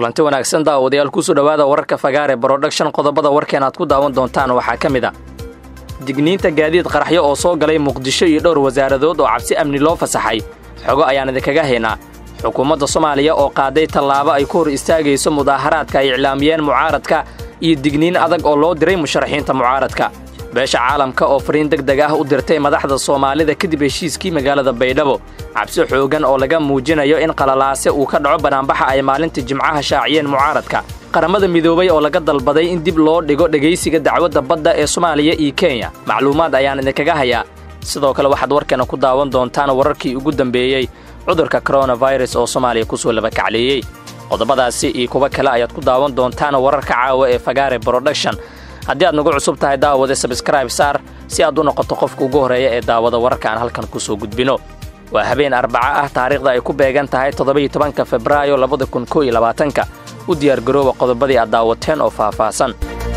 kulanti wanaagsan daawadayaal kusoo dhowaada wararka fagaare broduction qodobada warkeen aad ku daawan doontaan waxaa ka mid a digniinta gaadiid qaraxyo oo soo galay muqdisho iyo dhowr wasaaradood oo cabsi amni loo fasaxay xogo ayaan idinkaga haynaa xukuumadda soomaaliya oo qaaday tallaabo ay ku hor istaagayso mudaaharaadka ay iclaamiyeen mucaaradka iyo digniin adag oo loo diray musharaxiinta mucaaradka beesha caalamka oo fariin deg deg ah u dirtay madaxda soomaalida kadib heshiiskii magaalada baydhabo cabsi xoogan oo laga muujinayo in qalalaase uu ka dhaco banaanbaxa ay maalinta jimcaha shaaciyeen mucaaradka qaramada midoobay oo laga dalbaday in dib loo dhigo dhegaysiga dacwadda badda ee soomaaliya iyo kenya macluumaad ayaan idinkaga hayaa sidoo kale waxaad warkeena ku daawan doontaan wararkii ugu dambeeyey cudurka koronafirus oo soomaaliya kusoo labakacleeyey qodobadaasi iyo kuwo kale ayaad ku daawan doontaan wararka caawa ee fagaare broduction haddii aad nagu cusub tahay daawade sabskraib saar si aad u noqoto qofka ugu horreeya ee daawada wararka aan halkan kusoo gudbino waa habeen arbaca ah taariikhda ay ku beegan tahay toddoba-iyo tobanka febraayo labada kun koo iyo labaatanka u diyaargarooba qodobadii aad daawateen oo faahfaahsan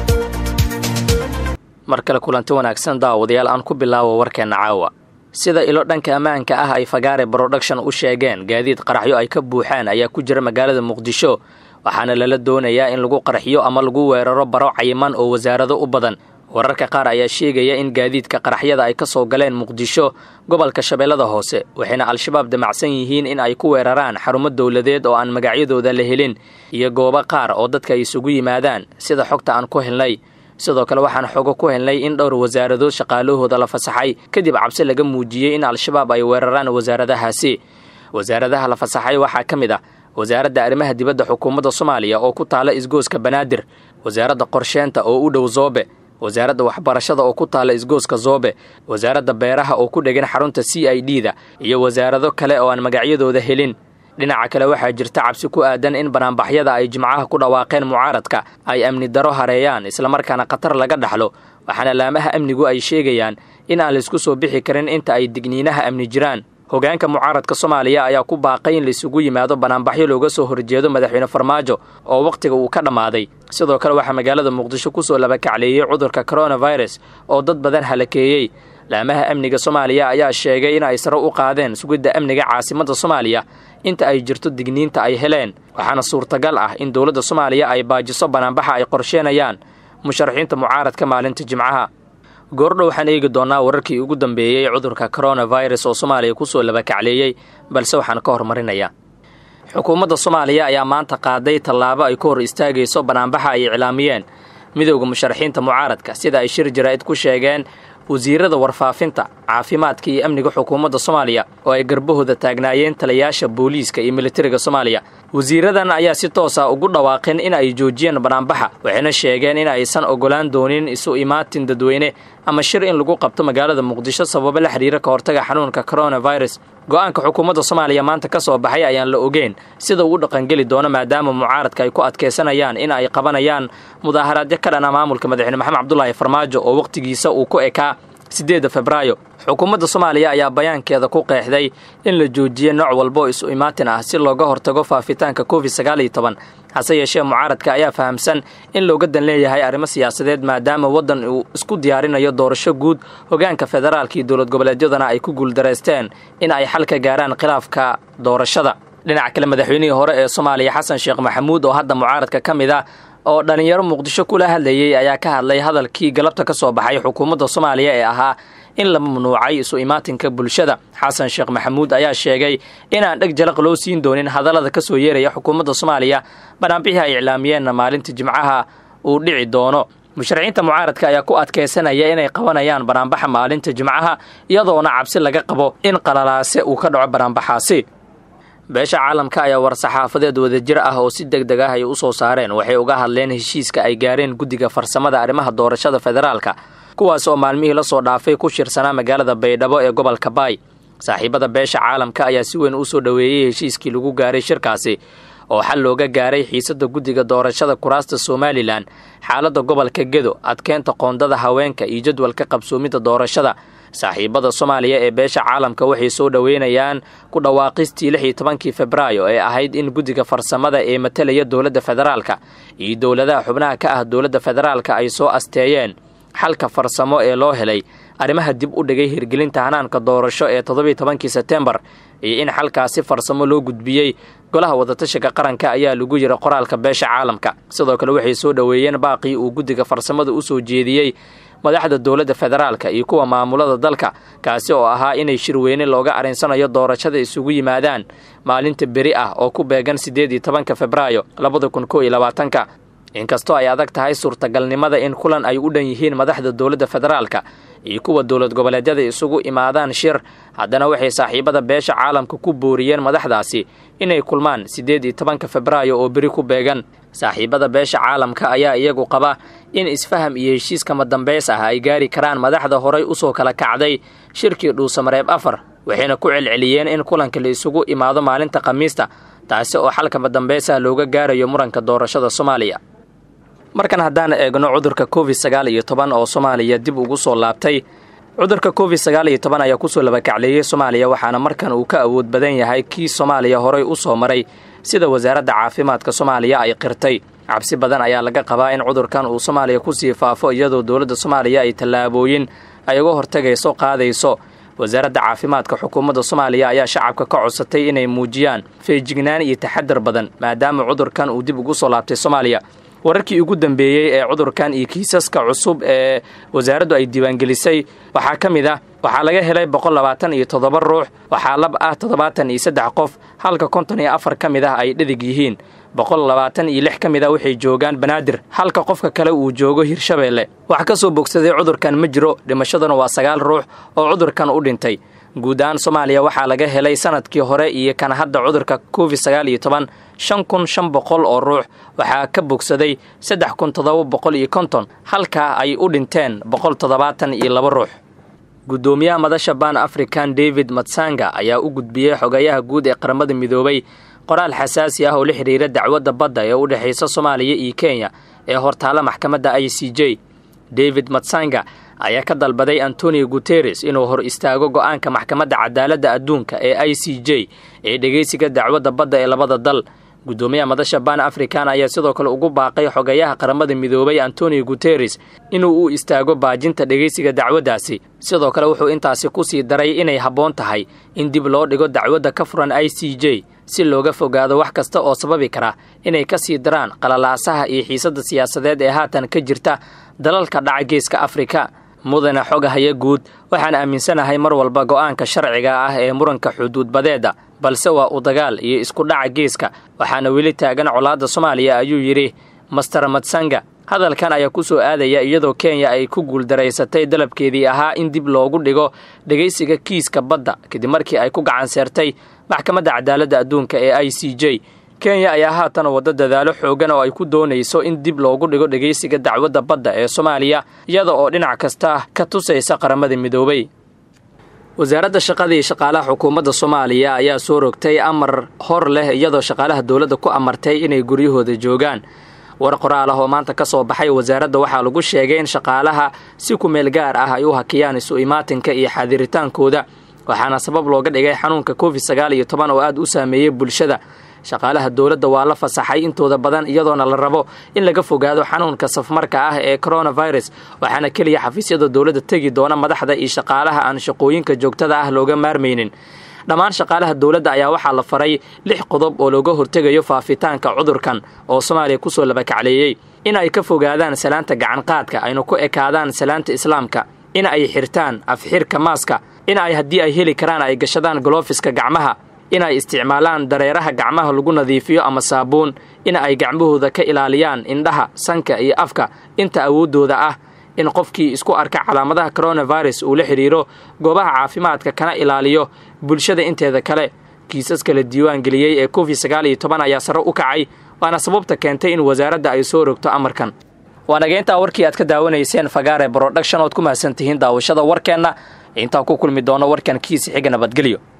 mar kale kulanti wanaagsan daawadayaal aan ku bilaawo warkeenna caawa sida ilo dhanka ammaanka ah ay fagaare broduction u sheegeen gaadiid qaraxyo ay ka buuxaan ayaa ku jira magaalada muqdisho waxaana lala doonayaa in lagu qarxiyo ama lagu weeraro baro cayiman oo wasaarado u badan wararka qaar ayaa sheegaya in gaadiidka qaraxyada ay ka soo galeen muqdisho gobolka shabeellada hoose waxayna al-shabaab damacsan yihiin in ay ku weeraraan xarumo dowladeed oo aan magacyadooda la helin iyo goobo qaar oo dadka ay isugu yimaadaan sida xogta aan ku helnay sidoo kale waxaan xogo ku helnay in dhowr wasaaradood shaqaalahooda la fasaxay kadib cabsi laga muujiyey in al-shabaab ay weeraraan wasaaradahaasi wasaaradaha la fasaxay waxaa ka mid ah wasaaradda arrimaha dibadda xukuumadda soomaaliya oo ku taala isgooska banaadir wasaaradda qorsheenta oo u dhow zoobe wasaaradda waxbarashada oo ku taala isgooska zoobe wasaaradda beeraha oo ku dhegan xarunta c i d da iyo wasaarado kale oo aan magacyadooda helin dhinaca kale waxaa jirta cabsi ku aadan in banaanbaxyada ay jimcaha ku dhawaaqeen mucaaradka ay amni daro hareeyaan islamarkaana khatar laga dhaxlo waxaana laamaha amnigu ay sheegayaan in aan laisku soo bixi karin inta ay digniinaha amni jiraan hogaanka mucaaradka soomaaliya ayaa ku baaqay in laisugu yimaado banaanbaxyo looga soo horjeedo madaxweyne farmaajo oo wakhtiga uu ka dhammaaday sidoo kale waxaa magaalada muqdisho kusoo labakacleeyey cudurka koronafirus oo dad badan halakeeyey laamaha amniga soomaaliya ayaa sheegay in ay sare u qaadeen sugidda amniga caasimadda soomaaliya inta ay jirto digniinta ay heleen waxaana suurtagal ah in dowladda soomaaliya ay baajiso banaanbaxa ay qorsheenayaan musharaxiinta mucaaradka maalinta jimcaha goordho waxaan eegi doonnaa wararkii ugu dambeeyey cudurka koronafirus oo soomaaliya kusoo labakacleeyey balse waxaan ka hormarinayaa xukuumadda soomaaliya ayaa maanta qaaday tallaabo ay ku hor istaagayso banaanbaxa ay iclaamiyeen midowda musharaxiinta mucaaradka sida ay shir jaraa'id ku sheegeen wasiirada warfaafinta caafimaadka iyo amniga xukuumadda soomaaliya oo ay garbahooda taagnaayeen taliyayaasha booliiska iyo militariga soomaaliya wasiiradan ayaa si toosa ugu dhawaaqeen in ay joojiyeen banaanbaxa waxayna sheegeen in aysan ogolaan doonin isu imaatin dadweyne ama shir in lagu qabto magaalada muqdisho sababo la xiriira ka hortaga xanuunka koronafirus go-aanka xukuumadda soomaaliya maanta ka soo baxay ayaan la ogeyn sida uu dhaqangeli doono maadaama mucaaradka ay ku adkaysanayaan in ay qabanayaan mudaaharaadyo ka dhana maamulka madaxweyne maxamed cabdulaahi farmaajo oo wakhtigiisa uu ku ekaa siddeedda febraayo xukuumadda soomaaliya ayaa bayaankeeda ku qeexday in la joojiye nooc walbo isu imaatin ah si looga hortago faafitaanka covid sagaal iyo toban hase yeeshee mucaaradka ayaa fahamsan in looga dan leeyahay arrimo siyaasadeed maadaama waddan uu isku diyaarinayo doorasho guud hogaanka federaalka iyo dowlad goboleedyadana ay ku guuldareysteen in ay xal ka gaaraan khilaafka doorashada dhinaca kale madaxweynihii hore ee soomaaliya xasan sheekh maxamuud oo hadda mucaaradka ka mid ah oo dhallinyaro muqdisho kula hadlayey ayaa ka hadlay hadalkii galabta ka soo baxay xukuumadda soomaaliya ee ahaa in la mamnuucay isu imaatinka bulshada xasan sheekh maxamuud ayaa sheegay inaan dheg jalaq loo siin doonin hadallada ka soo yeeraya xukuumadda soomaaliya banaanbixii ay iclaamiyeenna maalinta jimcaha uu dhici doono musharaxiinta mucaaradka ayaa ku adkaysanaya inay qabanayaan banaanbaxa maalinta jimcaha iyadoona cabsi laga qabo in qalalaase uu ka dhaco banaanbaxaasi beesha caalamka ayaa war-saxaafadeed wadajir ah oo si deg deg ah ay u soo saareen waxay uga hadleen heshiiska ay gaareen guddiga farsamada arrimaha doorashada federaalka kuwaas oo maalmihii la soo dhaafay ku shirsanaa magaalada baydhabo ee gobolka baay saaxiibada beesha caalamka ayaa si weyn u soo dhoweeyey heshiiskii lagu gaaray shirkaasi oo xal looga gaaray xiisadda guddiga doorashada kuraasta somalilan xaaladda gobolka gedo adkeynta qoondada haweenka iyo jadwalka qabsoomidda doorashada saaxiibada soomaaliya ee beesha caalamka waxay soo dhoweynayaan ku dhawaaqistii lix iyo tobankii febraayo ee ahayd in guddiga farsamada ee matalaya dowladda federaalka iyo dowladaha xubnaha ka ah dowladda federaalka ay soo asteeyeen xalka farsamo ee loo helay arrimaha dib u dhigay hirgelinta hanaanka doorasho ee toddobiiy tobankii sebtembar iyo in xalkaasi farsamo loo gudbiyey golaha wadatashiga qaranka ayaa lagu yiri qoraalka beesha caalamka sidoo kale waxay soo dhoweeyeen baaqii uu guddiga farsamada u soo jeediyey madaxda dowladda federaalka iyo kuwa maamulada dalka kaasi oo ahaa inay shirweyne looga arinsanayo doorashada isugu yimaadaan maalinta beri ah oo ku beegan siddeed iyo tobanka febraayo labada kun kow iyo labaatanka inkastoo ay adag tahay suurtagalnimada in kulan ay u dhan yihiin madaxda dowladda federaalka iyo kuwa dowlad goboleedyada isugu imaadaan shir haddana waxay saaxiibada beesha caalamka ku booriyeen madaxdaasi inay kulmaan siddeed iyo tobanka febraayo oo beri ku beegan saaxiibada beesha caalamka ayaa iyagu qaba in isfaham iyo heshiiskama dambays ah ay gaari karaan madaxda horay usoo kala kacday shirkii dhuusamareeb afar waxayna ku celceliyeen in kulanka la isugu imaado maalinta khamiista taasi oo xalkama dambays ah looga gaarayo muranka doorashada soomaaliya markan haddaan eegno cudurka covid sagaal iyo toban oo soomaaliya dib ugu soo laabtay cudurka covid sagaal iyo toban ayaa kusoo labakacleeyey soomaaliya waxaana markan uu ka awood badan yahay kii soomaaliya horay u soo maray sida wasaaradda caafimaadka soomaaliya ay qirtay cabsi badan ayaa laga qabaa in cudurkan uu soomaaliya kusii faafo iyadoo dowladda soomaaliya ay tallaabooyin ay uga hortegayso qaadayso wasaaradda caafimaadka xukuumadda soomaaliya ayaa shacabka ka codsatay inay muujiyaan feejignaan iyo taxadar badan maadaama cudurkan uu dib ugu soo laabtay soomaaliya wararkii ugu dambeeyey ee cudurkan iyo kiisaska cusub ee wasaaraddu ay diiwaangelisay waxaa ka mid ah waxaa laga helay boqol labaatan iyo toddoba ruux waxaa lab ah toddobaatan iyo saddex qof halka konton iyo afar ka mid ah ay dhedig yihiin boqol labaatan iyo lix ka mid ah waxay joogaan banaadir halka qofka kale uu joogo hirshabeelle wax ka soo bogsaday cudurkan ma jiro dhimashaduna waa sagaal ruux oo cudurkan u dhintay guud ahaan soomaaliya waxaa laga helay sanadkii hore iyo kan hadda cudurka covid sagaal iyo toban shan kun shan boqol oo ruux waxaa ka bogsaday saddex kun toddoba boqol iyo konton halkaa ay u dhinteen boqol toddobaatan iyo laba ruux guddoomiyaha madasha ban african david matsanga ayaa u gudbiyey xogayaha guud ee qaramada midoobay qoraal xasaasi ah oo la xidhiira dacwadda badda ee u dhexaysa soomaaliya iyo kenya ee hortaalla maxkamadda i c j david matsanga ayaa ka dalbaday antonio guteres inuu hor istaago go'aanka maxkamadda cadaaladda adduunka ee i c j ee dhegaysiga dacwadda badda ee labada dal guddoomiyaha madasha ban african ayaa sidoo kale ugu baaqay xogayaha qaramada midoobay antonio guteres inuu u istaago baajinta dhegaysiga dacwaddaasi sidoo kale wuxuu intaasi ku sii daray inay habboon tahay in dib loo dhigo dacwadda ka furan i c j si looga fogaado wax kasta oo sababi kara inay ka sii daraan qalalaasaha iyo xiisadda siyaasadeed ee haatan ka jirta dalalka dhaca geeska afrika mudane xogahaya guud waxaan aaminsanahay mar walba go'aanka sharciga ah ee muranka xuduudbadeedda balse waa u dagaal iyo isku dhaca geeska waxaana weli taagan colaadda soomaaliya ayuu yidhi master matsanga hadalkan ayaa ku soo aadaya iyadoo kenya ay ku guuldaraysatay dalabkeedii ahaa in dib loogu dhigo dhegaysiga kiiska badda kadib markii ay ku gacan seertay maxkamadda cadaaladda adduunka ee i c j kenya ayaa haatan waddo dadaalo xoogan oo ay ku doonayso in dib loogu dhigo dhegaysiga dacwadda badda ee soomaaliya iyada oo dhinac kasta ka tusaysa qaramada midoobay wasaaradda shaqada iyo shaqaalaha xukuumadda soomaaliya ayaa soo rogtay amar hor leh iyadoo shaqaalaha dowladda ku amartay inay guryahooda joogaan war qoraal ah oo maanta ka soo baxay wasaaradda waxaa lagu sheegay in shaqaalaha si ku meel gaar ah ay u hakiyaan isu imaatinka iyo xaadiritaankooda waxaana sabab looga dhigay xanuunka covid sagaal iyo toban oo aad u saameeyey bulshada shaqaalaha dowladda waa la fasaxay intooda badan iyadoona la rabo in laga fogaado xanuunka safmarka ah ee coronavirus waxaana keliya xafiisyada dowladda tegi doona madaxda iyo shaqaalaha aan shaqooyinka joogtada ah looga maarmaynin dhammaan shaqaalaha dowladda ayaa waxaa la faray lix qodob oo looga hortegayo faafitaanka cudurkan oo soomaaliya kusoo labakacleeyey in ay ka fogaadaan salaanta gacanqaadka ayna ku ekaadaan salaanta islaamka in ay xirtaan afxirka maaska in ay haddii ay heli karaan ay gashadaan golofiska gacmaha in ay isticmaalaan dareeraha gacmaha lagu nadiifiyo ama saabuun in ay gacmahooda ka ilaaliyaan indhaha sanka iyo afka inta awooddooda ah in qofkii isku arka calaamadaha coronavirus uu la xidhiiro goobaha caafimaadka kana ilaaliyo bulshada inteeda kale kiisaska la diiwaan geliyey ee covid sagaal iyo toban ayaa sare u kacay waana sababta keentay in wasaaradda ay soo rogto amarkan waa nageyntaa warkii aad ka daawanayseen fagaare broduction ood ku mahadsan tihiin daawashada warkeenna intaan ku kulmi doono warkan kiisi xiga nabadgelyo